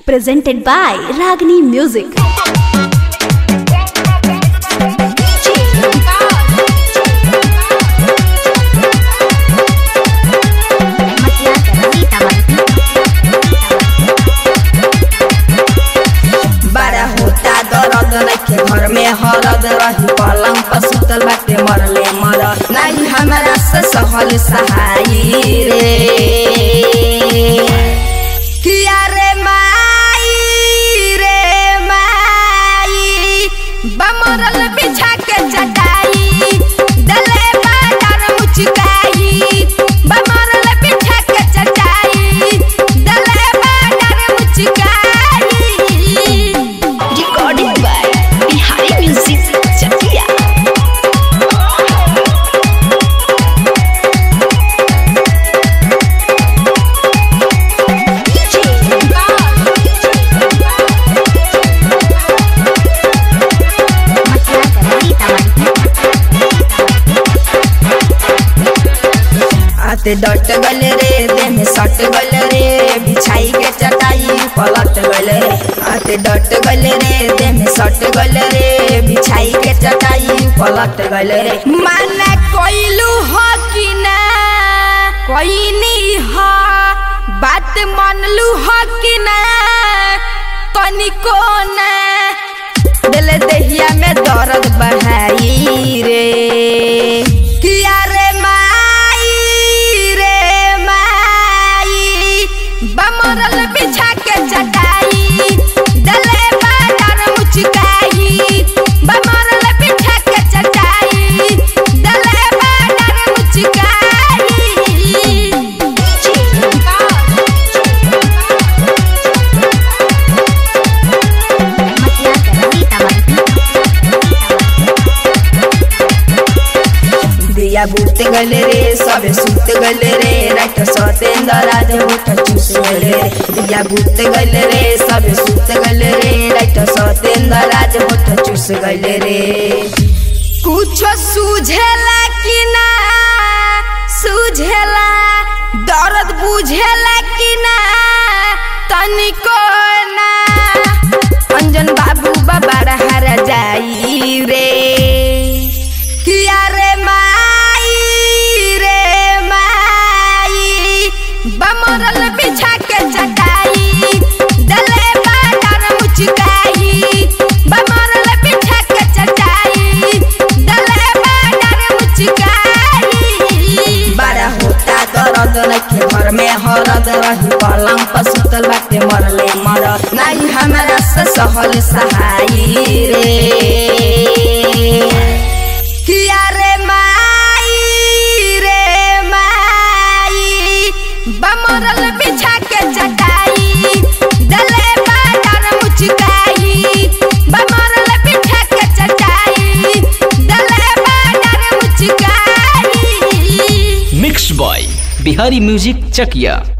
presented by Ragini Music. बड़ा होता दर्द नइखे घर में हरद रही पलंग पर सुतल बाटे मरले मर नहीं हमारा से सहल सहाई रे किया रे माई रे माई बमरल बिछा के चटाई दले बाजार मुचकाई बमरल बिछा के चटाई दले बाजार मुचकाई Recording by Bihari Music Chakia. आते डट गल रे देह में सट गल रे बिछाई के चटाई पलट गल रे आते डट गल रे देह में सट गल रे बिछाई के चटाई पलट गल रे माना कोइलू हो कि ना कोइनी हो बात मनलू हो कि ना तनिको ना दिल दहिया में दर्द बढ़ाई रे किया रे माई रे माई बमरल बिछा के चटाई दले बाजार मुचकाई बमरल बिछा के चटाई दले बाजार मुचकाई दिया बुत गले रे सबे सुत गले रे रात सतेंद्र राज उठ चूस गले रे दिया बुत गले रे सबे सुत गले रे रात सतेंद्र राज उठ चूस गले रे कुछ सूझेला कि ना सूझेला दर्द बुझेला कि ना तनिको ना अंजन बाबू बाबा हरा जाई रे किया रे माई रे माई बमरल बिछा के चटाई दले बाजार मुचकाई बमरल बिछा के चटाई दले बाजार मुचकाई बड़ा होता दर्द नइखे घर में हरद रही पलंग पर सुतल बाटे मरले मर नहीं हमारा से सहल सहाई रे किया रे माई रे माई बमरल बिछा के चटाई दले बाजार मुचकाई बमरल बिछा के चटाई दले बाजार मुचकाई mix by Bihari music Chakiya